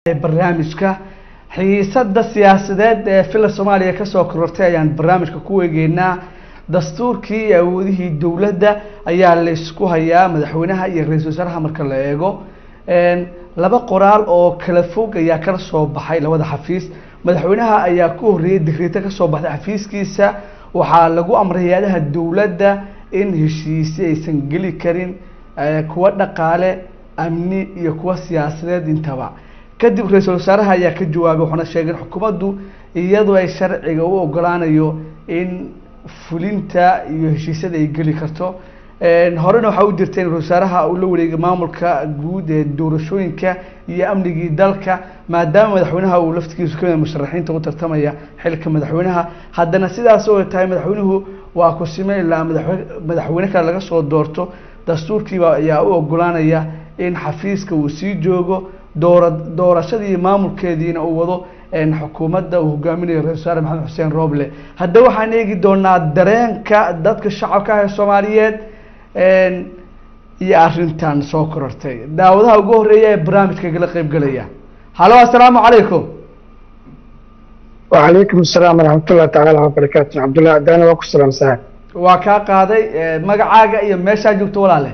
barnaamijka xiisada siyaasadeed ee fila soomaaliya kasoo korortay ayaan barnaamijka ku eegeynaa dastuurkii iyo awoodihii dowladda ayaa laysku hayaa madaxweynaha iyo ra-iisul wasaaraha marka la eego laba qoraal oo kala fog ayaa kala soo baxay labada xafiis madaxweynaha ayaa ku horreeyay digriito kasoo baxday xafiiskiisa waxaa lagu amray hay-adaha dowladda in heshiisyo aysan geli karin kuwa dhaqaale amni iyo kuwa siyaasadeed intaba kadib ra-iisul wasaaraha ayaa ka jawaabay waxaana sheegay in xukuumaddu iyadu ay sharciga u ogolaanayo in fulinta iyo heshiisyada ay geli karto horena waxaa u jirta in ra-isul wasaaraha uu la wareegay maamulka guud ee doorashooyinka iyo amnigii dalka maadaama madaxweynaha uu laftigiisu kamid musharaxiinta u tartamaya xilka madaxweynaha haddana sidaas oo tahay madaxweynuhu waa kusime ilaa madaxwe madaxweyne kale laga soo doorto dastuurkiiba ayaa u ogolaanaya in xafiiska uu sii joogo doora doorashadii maamulkeediina uu wado xukuumadda uu hogaaminayo ra-isul wasaare maxamed xuseen rooble hadda waxaan eegi doonaa dareenka dadka shacabka ah ee soomaaliyeed iyo arrintan soo korortay daawadaha ugu horeeya ee barnaamijka kala qeybgelaya halo assalaamu calaykum وعليكم السلام ورحمة الله تعالى وبركاته عبد الله عداني وأكو السلام سهل waa kaa qaaday magacaaga iyo meeshaa joogto walaale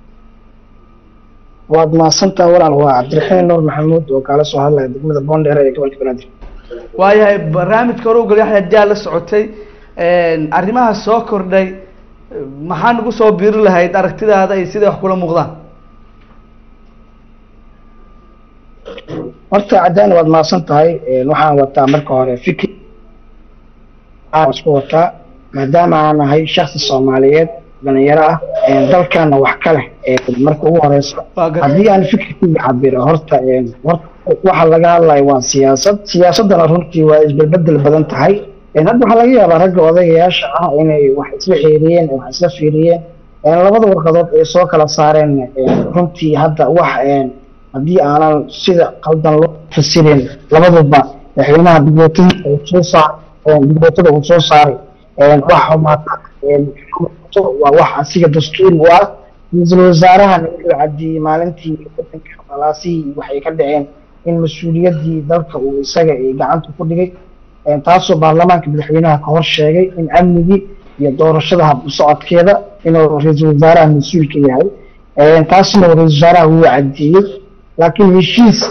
waad mahadsantaha walaal waa cabdiraxiin nuur maxamuud oo kaala soo hadlaya degmada boondheer ee gobolka banaadir waayahay barnaamijka hore ugalay hadaa la socotay arrimaha soo kordhay maxaa nagu soo biiri lahayd aragtidaada iyo siday wax kula muuqdaan horta cadaani waad mahadsan tahay waxaan wataa marka hore fikir aan isku wataa maadaama aan ahay shaksi soomaaliyeed dhalinyaro ah dalkana wax ka leh marka ugu horeysa haddii aan fikirkayga cabiro horta waxa laga hadlayo waa siyaasad siyaasadana runtii waa isbelbedel badan tahay hadda waxaa laga yaabaa ragga odayaasha ah inay wax isla xeeriyeen wax isla fiiriyeen labada warqadood ay soo kala saareen runtii hadda wax haddii aanan sida qaldan loo fasirin labaduba madaxweynaha digootada uu soo saar digootada uu soo saaray wax xumaata waa wax asiga dastuuri u ah ra-iisul wasaarahana wuxuu caddeeyey maalintii wadanka khalaasihii waxay ka dhaceen in mas-uuliyaddii dalka uu isaga gacanta ku dhigay taasoo baarlamaanka madaxweynaha ka hor sheegay in amnigii iyo doorashada hab socodkeeda inuu ra-iisul wasaaraha mas-uulka yahay taasna ra-iisul wasaaraha wuu caddeeyey laakiin heshiis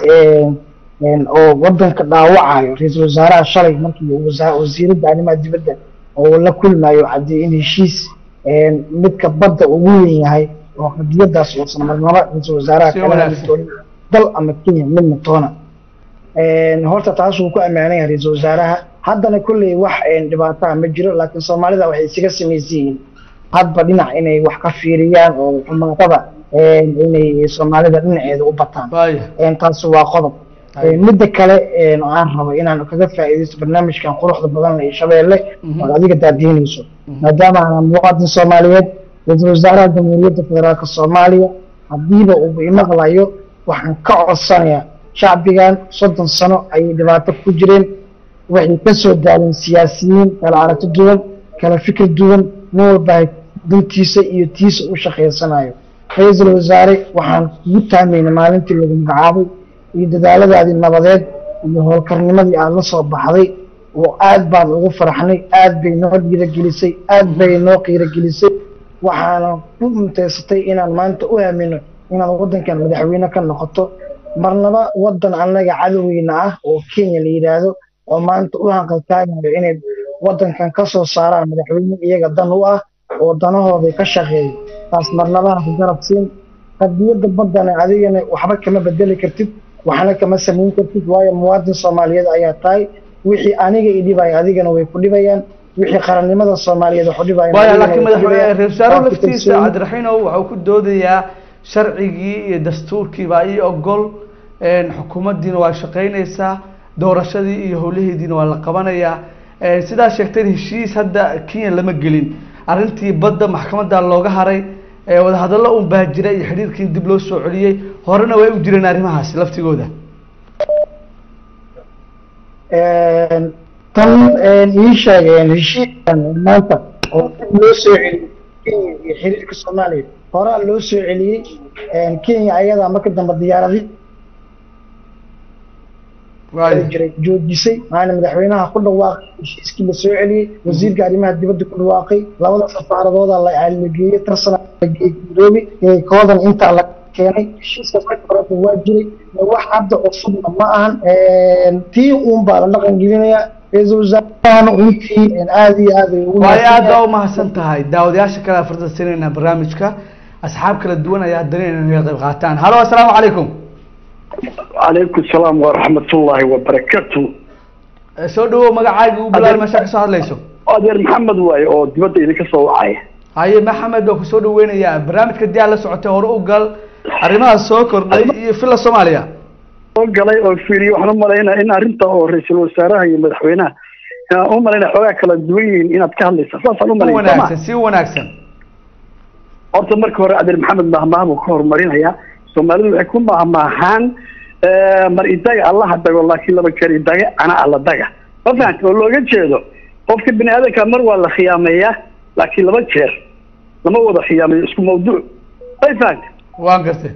oo wadanka dhaawacayo ra-iisul wasaaraha shalay markii wasiiradda arrimaha dibadda oo la kulmayo caddeeyey in heshiis midka badda ugu weyn yahay oo qadiyadaas uusan marnaba ra-iisul wasaaraha kala doonin dal ama kenya midna toona horta taas wuu ku ammaanay yahay ra-iisul wasaaraha haddana kolley wax dhibaataha ma jiro laakiin soomaalida waxay isaga samaysan yihiin hadba dhinac inay wax ka fiiriyaan oo xumaatada inay soomaalida dhinaceeda u bataan taas waa qodob midda kale oo aan rabo inaan kaga faa'iidaysto barnaamijkan quruxda badan ee shabeelle oo adiga daadiinayso maadaama aan muwaadin soomaaliyeed ra-iisul wasaaraha jamhuuriyadda federaalka soomaaliya haddiiba uu imaqlayo waxaan ka codsanayaa shacbigan soddon sano ayay dhibaato ku jireen waxay ka soo daaleen siyaasiyiin kala aragti duwan kala fikir duwan nin walba dantiisa iyo tiisa u shaqaysanayo ra-iisul wasaare waxaan kugu taamaynay maalintii lagu magacaabay iyo dadaaladaadii nabadeed iyo howlkarnimadii aada la soo baxday oo aad baan ugu faraxnay aad bay noo dhiiragelisay aad bay noo qiiragelisay waxaana ku muntaysatay inaan maanta u aamino inaad waddankan madaxweyne ka noqoto marnaba waddan annaga cadoweyna ah oo kenya la yidhaahdo oo maanta u hanqaltaagayo inay waddankan ka soo saaraan madaxweyne iyaga dan u ah oo danahooday ka shaqeeyo taas marnabaha ku garab siin qadiyadda baddana adigana waxba kama bedeli kartid waxna kama samayn kartid waayo muwaadin soomaaliyeed ayaa tahay wixii aniga i dhibaya adigana way ku dhibayaan wixii qarannimada soomaaliyeed wax u dhibaya waya laakiin madaxweyne ra-isul wasaaraha laftiisa cabdiraxiinow waxuu ku doodayaa sharcigii iyo dastuurkii baa ii ogol xukuumaddiina waa shaqaynaysaa doorashadii iyo howlaheediina waa la qabanayaa sidaa sheegteen heshiis hadda kenya lama gelin arrintii badda maxkamadda looga haray wadahadallo un baa jira iyo xidhiirkii dib loo soo celiyey horena way u jireen arrimahaasi laftigooda tan ii sheegeen heshiiskan maanta oo loo soo celiyey kenya iyo xiriirka soomaaliya horaa loo soo celiyey kenya ayadaa marka dambe diyaaradii Waayo. jiray joojisay maalin madaxweynaha ku dhawaaqay heshiiskii la soo celiyey wasiirka arrimaha dibadda ku dhawaaqay labada safaaradooda la caaligeeyey tarsana la geeyey nairobi ee koodan intaa la keenay heshiiskaas marka horeba waa jiray wax hadda cusubna ma ahan tii uun baa la dhaqan gelinaya ra-iisul wasaarahana runtii aad iyo aad ay ugu waayo aad baa mahadsan umahadsan tahay daawadayaasha kale aan fursad siinayna barnaamijka asxaab kala duwan ayaa daneynaya inay qayb qaataan halo assalaamu calaykum calaykum salaam waraxmatullaahi wabarakaatu Eh, soo dhawow magacaaga u bilaal meesha kasoo hadlayso adeer maxamed waaye oo dibadda idinka soo wacaya haye maxamed waa kusoo dhaweynayaa barnaamijka diyaar la socotay hore u gal arrimaha soo kordhay iyo fila soomaaliya soo galay oo fiiriye waxaan u malaynaa in arrinta oo ra-iisul wasaaraha iyo madaxweynaha aan u malaynaa xoogaa kala duwan yihiin inaad ka hadlaysaa saasaan u si malaynaa soo ma wanaagsan si wanaagsan horta marka hore adeer maxamed mahmaah buu ka horumarinaya soomaalidu waxay ku mahmaahaan mar idaga allaha dago laakiin laba jeer idaga ana alla daga ma fahamta oo looga jeedo qofka bini aadanka mar waa la khiyaameeyaa laakiin laba jeer lama wada khiyaameeyo isku mawduuc may fahamta waan gartay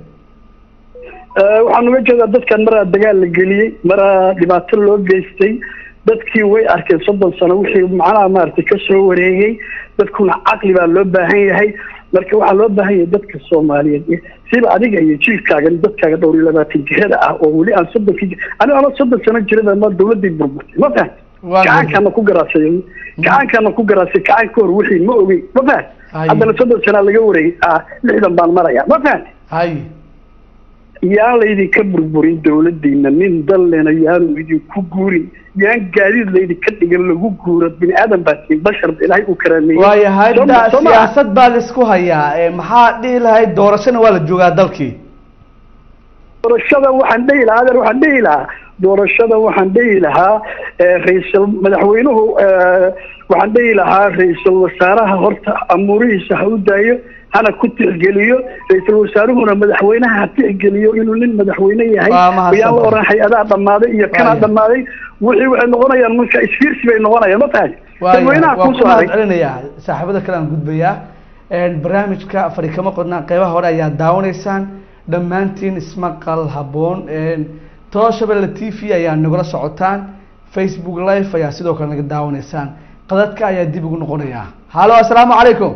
waxaan uga jeedaa dadkan maraa dagaal la geliyey maraa dhibaato loo geystay dadkii way arkeen soddon sano wixii macnaha maaragtay ka soo wareegay dadkuna caqli baa loo baahan yahay marka waxaa loo baahan yahay dadka soomaaliyeed siba adiga iyo jiilkaaga dadkaaga dhowr iyo labaatan jirada ah oo weli aan soddonkii aniga ama soddon sano jirada ma dawladii burburtay ma fahamta Waa gacaankaana ku garaasay gacaankaana ku garaasay gacan ka hor wixii ma ogey ma fahamta Ay. haddana soddon sanaa laga wareegay ah lixdan baan maraya ma fahamta haye yaan laydinka burburin dawladiina nin dallena yaanu idinku guurin yaan gaadiid laydinka dhigan lagu guuro bini aadan baa tiin bashar ilaahay uu karaameeyey waayo Soo hadda ma- soo ma- siyaasad baa la isku hayaa Eh, maxaa dhihi lahayd doorashana waa la joogaa dalkii doorashada waxaan dhihi lahaa adeer waxaan dhihi lahaa doorashada waxaan dhihi lahaa eh, ra-iisul madaxweynuhu eh, waxaan dhihi lahaa ra-iisul wasaaraha horta amuurihiisa ha u daayo hana ku tixgeliyo ra-iisul wasaaruhuna madaxweynaha ha tixgeliyo inuu nin madaxweyne yahay Waa mahadsan yaan la oran hay-adaha dhammaaday iyo kanaa Waayo. dhammaaday wixii waxay noqonayaan marka isfiirsi bay noqonayaan ma tahay waayo dadweynaha waan ku kusoo haray mahad celinayaa saaxiibada kale aan gudbayaa Een, barnaamijka fadhi kama qodnaa qeybaha hore ayaa daawanaysaan dhammaantiin ismaqal habboon Een, tooshabelle t v ayaa nagula socotaan facebook live ayaa sidoo kale naga daawanaysaan qadadka ayaa dib ugu noqonayaa halo assalaamu calaykum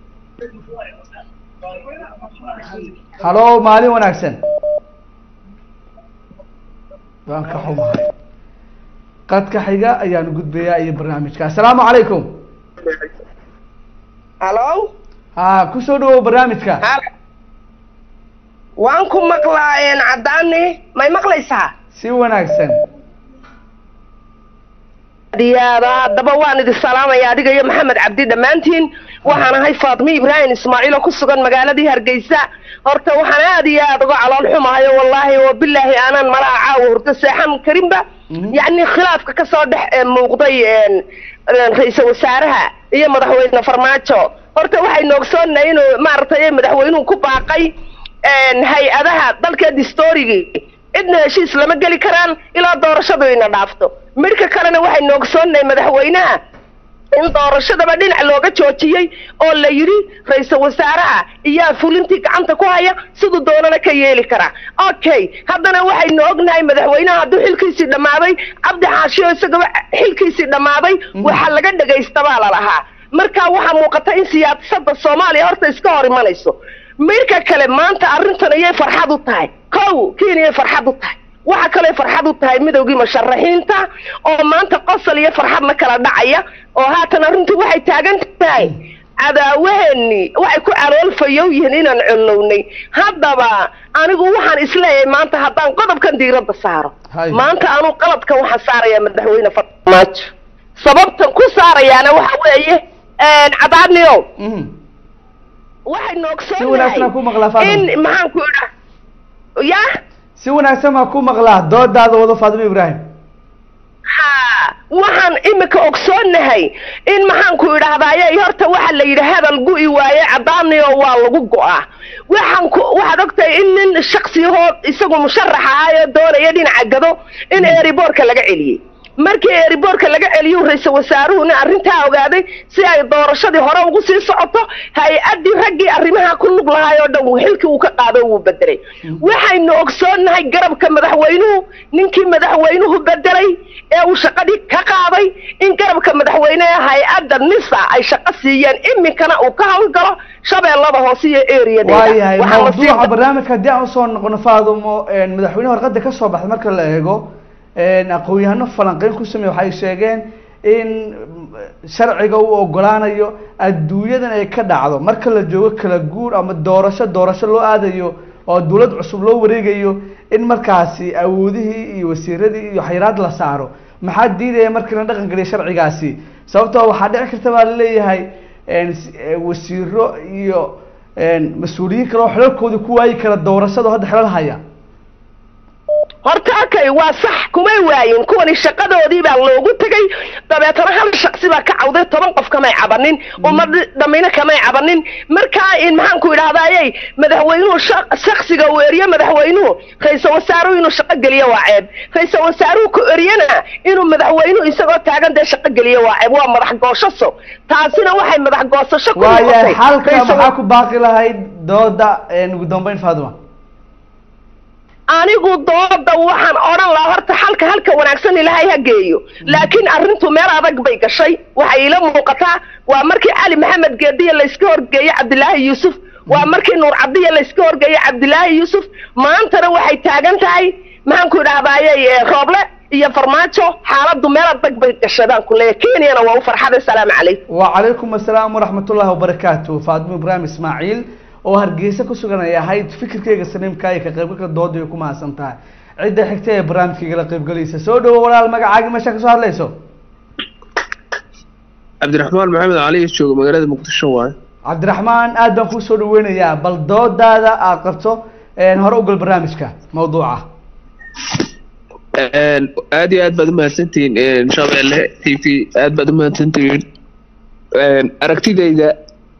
halo maalin wanaagsan waan ka xumahay qadka xiga ayaan gudbayaa iyo barnaamijka assalaamu calaykum halo ha kusoo dhawow barnaamijka halo waan ku maqlaa een caddaani may maqlaysaa si wanaagsan diyaada haddaba waan idin salaamaya adiga iyo maxamed cabdi dhammaantiin waxaan ahay faatmi ibraahim ismaaciil oo ku sugan magaaladii hargeysa horta waxaan aad iyo aad uga calool xumahayo wallaahi oo bilaahi aanan malaha caawa hurdo seexan karinba Mhm. yacni khilaafka ka soo dhex eh, muuqday een, een, ra-iisul wasaaraha iyo madaxweyne farmaajo horta waxaynu ogsoonnahay inuu maaragtay madaxweynuhu ku baaqay een, hay-adaha dalka distorigii cidna heshiis lama geli karaan ilaa doorashadu ina dhaafto midhka kalena waxaynu ogsoonnahay madaxweynaha in doorashadaba dhinac looga joojiyey oo la yidhi ra-iisul wasaaraha iyaa fulintii gacanta ku haya siduu doonana ka yeeli karaa okay haddana waxaynu ognahay madaxweynaha hadduu xilkiisii dhammaaday cabdi xaashiyo isagaba xilkiisii dhammaaday waxa laga dhegaysta baa lalahaa marka waxaa muuqata in siyaasada soomaaliya horta iska hor imanayso midka kale maanta arrintan ayay farxad u tahay kow keeniyay farxad u tahay waxa kale farxad u tahay midowgii musharaxiinta oo maanta qosol iyo farxadna kala dhacaya oo haatan arrintu waxay taagan tahay cadaawaheennii waxay ku caloolfayow yihiin inaan collownay haddaba anigu waxaan isleeyahay maanta haddaan qodobkan diiradda saaro Hay. maanta anu qaladkan waxaan saarayaa madaxweyne farmaajo sababtan ku saarayaana waxa weeye cadaadniyow Mhm. waxay Si wanaagsan aan ku maqlaa, noogsoonnahay Fatima. in maxaan ku idhaa ya si wanaagsan baan ku maqlaa doodaada wado faatimo ibraahim ha waxaan imika ogsoonnahay in maxaan ku idhaahdaaye horta waxa la yidhi hadal gu'i waaye caddaaniyo waa lagu go'aa waxaan ku waxaad ogtahay in nin shaksiyahoo isagu musharax ahaayoo doonaya dhinaca gado in eeriboorka laga celiyey markii eriboorka laga celiyo ra-iisul wasaaruhuna arrintaa ogaaday si ay doorashadii hore ugu sii socoto hay-addii raggii arrimaha ku lug lahaay oo dhan xilkii uu ka qaado wuu bedelay waxaynu ogsoonnahay garabka madaxweynuhu ninkii madaxweynuhu bedelay ee uu shaqadii ka qaaday in garabka madaxweyneha hay-adda nisa ay shaqo siiyeen iminkana uu ka hawlgalo shabeellada hoose iyo waayahay eriyadeeda mawduuca barnaamijka haddii aan usoo noqono faadumo madaxweyne warqada ka soo baxday marka la eego aqoon-yahano falanqeyn ku sameeye waxay sheegeen in sharciga uu ogolaanayo adduunyadan ay ka dhacdo marka la joogo kala guur ama doorasho doorasho loo aadayo oo dawlad cusub loo wareegayo in markaasi awoodihii iyo wasiiradii iyo xayiraad la saaro maxaa diidaya markii la dhaqan geliya sharcigaasi sababtoo waxaa dhici karta baa laleeyahay wasiiro iyo mas-uuliyiin kale oo xilalkoodii ku waayi kara doorashada hadda xilal haya horta akay waa sax kumay waayin kuwani shaqadoodii baa loogu tegay dabeetana hal shaksi baa ka cawday toban qof kamay cabanin ummad dhamayna kamay cabanin markaa in maxaan ku idhahdayey madaxweynuhu shaksiga uu eriye madaxweynuhu ra-iisal wasaaruhu inuu shaqo geliyo waa ceeb ra-iisal wasaaruhu ku eriyana inuu madaxweynuhu isagoo taagan dee shaqo geliyo waa ceeb waa madax gooshaso taasina waxay madax goosasho ku waayahay noqotay xalka Ra'iisul maxaa ku baaqi lahayd dooda ugu dambeyn faaduma anigu dooda waxaan odhan lahaa horta xalka halka wanaagsan ilaahay ha geeyo laakiin arrintu meel adag bay gashay waxay ila muuqataa waa markii cali maxamed geediya layska horgeeyey cabdilaahi yuusuf waa markii nuur cabdiya layska horgeeyey cabdilaahi yuusuf maantana waxay taagan tahay maxaan ku idhahdayey rooble iyo farmaajo xaaladdu meel adag bay gashay baan ku leeyahay kenyana waa u farxaday salaamu calaykum wacalaykum asalaam waraxmatullahi wabarakaatu faadimo ibraahim ismaaciil oo hargeysa ku sugan ay ahayd fikirkeyga saliimka iyo ka qaybgalka dooda ay ku mahadsan tahay cidda xigta ee barnaamijkayga la qaybgalaysa soo dhawo walaal magacaaga meesha kasoo hadlayso cabdiraxmaan maxamed cali jooga magaalada muqdisho waaye cabdiraxmaan aad baan kuu soo dhaweynayaa bal doodaada aad qabto hore ugal barnaamijka mawduuca aad iyo aad baad umahadsantihiin shabeelle t v aad baad umahadsantihiin aragtidayda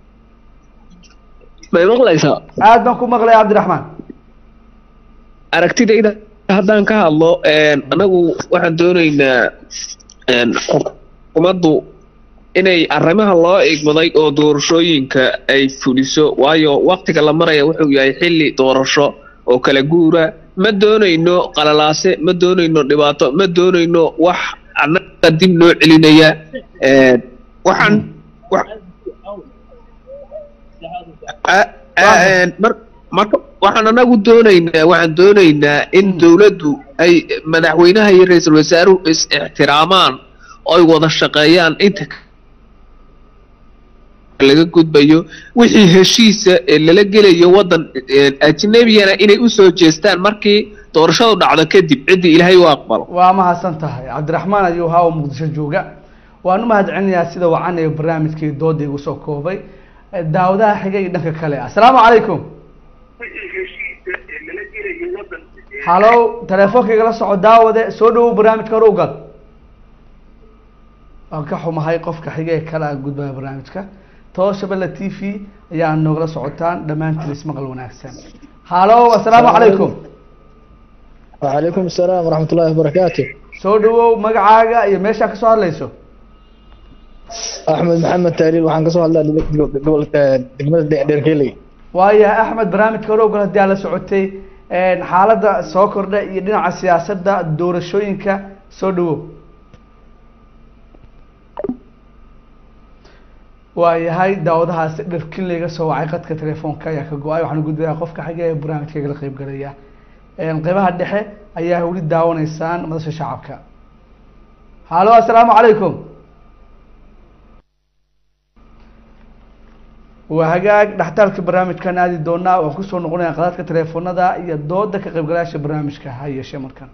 may maqlaysaa aad baan ku maqlaya cabdiraxmaan aragtidayda haddaan ka hadlo anagu waxaan doonaynaa xukuumaddu inay arrimaha loo igmaday oo doorashooyinka ay fuliso waayo waktiga la maraya wuxuu yahay xilli doorasho oo kala guura ma doonayno qalalaase ma doonayno dhibaato ma doonayno wax annaga dib noo celinaya waxaan wa- a- a- mar- marka waxaan anagu doonaynaa waxaan doonaynaa in dowladdu ay madaxweynaha iyo ra-iisul wasaaruhu is ixtiraamaan oo ay wada shaqeeyaan inta laga gudbayo wixii heshiisa ee lala gelayo waddan ajnebiyana inay usoo jeestaan markii doorashadu dhacdo kadib ciddii ilaahay u aqbalo waa mahadsan tahay cabdiraxmaan ayuu ahaa oo muqdisho jooga waan u mahad celinayaa sida wacan ee barnaamijkii dooda igu soo koobay daawadaha xiga iyo dhanka kale asalaamu calaykum halow teleefonkayga la soco daawade soo dhawow barnaamijka hore ugal waan ka xumahay qofka xiga ee kale aan gudbaya barnaamijka too shabelle t v ayaa noogala socotaan dhammaantiin ismaqal wanaagsan halow asalaamu calaykum وعليكم السلام ورحمة الله وبركاته soo dhawow magacaaga iyo meeshaa kasoo hadlayso أحمد محمد تهليل وحان كسو هلا قبل دقمة ديركيلي waayahay axmed barnaamijka hore ogal haddii aad la socotay xaaladda soo kordha iyo dhinaca siyaasadda doorashooyinka soo dhawow waayahay daawadahaasi dharkin layga soo wacay qadka telefoonka ayaa ka go-ay waxaan gudbayaa qofka xiga ee barnaamijkayga la qeyb galaya qeybaha dhexe ayaa weli daawanaysaan madasha shacabka halo assalaamu calaykum waa hagaag dhaxtaalka barnaamijkan aadi doonaa waan kusoo noqonaya qadaadka teleefonada iyo dooda ka qaybgalayaasha barnaamijka ha yeeshee markan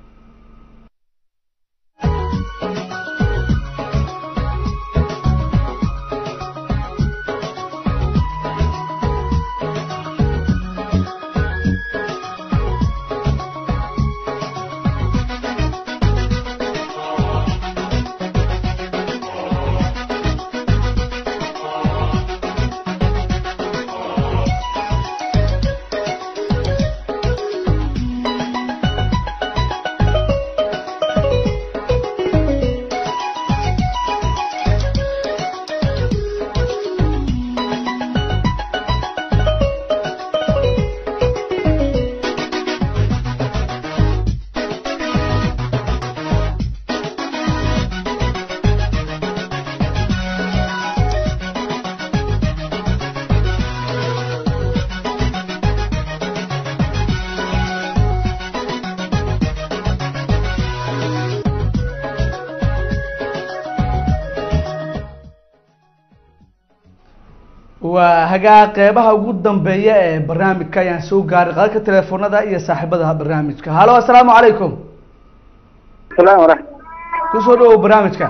waa hagaa qeybaha ugu dambeeya ee barnaamijka ayaan soo gaaray qadadka teleefonada iyo saaxiibada barnaamijka halo assalaamu calaykum salaam waraxmat kusoo dhawow barnaamijka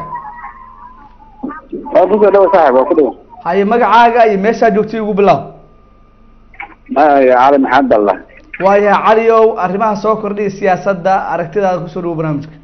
waa kusoo dhawo saaxib waa ku dhawo haye magacaaga iyo meeshaa joogtay ugu bilow maya cali maxamed allah waayahay cali ow arrimaha soo kordhiya siyaasadda aragtidaada kusoo dhawow barnaamijka